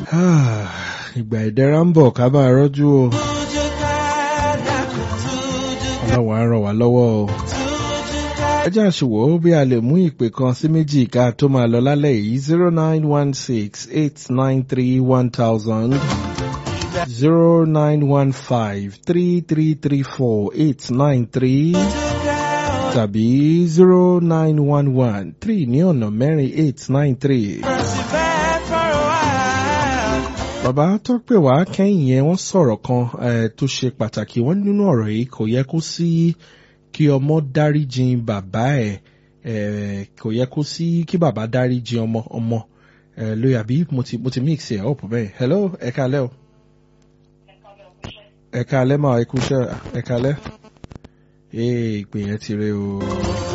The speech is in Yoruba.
ìgbà ìdẹ̀ra ń bọ̀ ká máa rọ́jú o. ọlọ́wọ́ á ràn wá lọ́wọ́ o. ẹ jẹ́ àṣìwò bí a lè mú ìpè kan sí méjì ká tó máa lọ lálẹ́ yìí zero nine one six eight nine three one thousand zero nine one five three three three four eight nine three tàbí zero nine one one three ní ọ̀nà mẹ́rin eight nine three. Bàbá tó pè wá kẹ́yìn yẹn wọ́n sọ̀rọ̀ kan tó ṣe pàtàkì wọ́n nínú ọ̀rọ̀ yìí kò yẹ kó sí kí ọmọ dáríjì bàbá ẹ̀ kò yẹ kó sí kí bàbá dáríjì ọmọ ọmọ lóyè àbí mo ti mo ti mix ẹ̀ up bẹ́ẹ̀ hello ẹ kálẹ́ o ẹ kálẹ́ máa ẹ kú iṣẹ́ ẹ kálẹ́ ìpè yẹn ti rẹ o.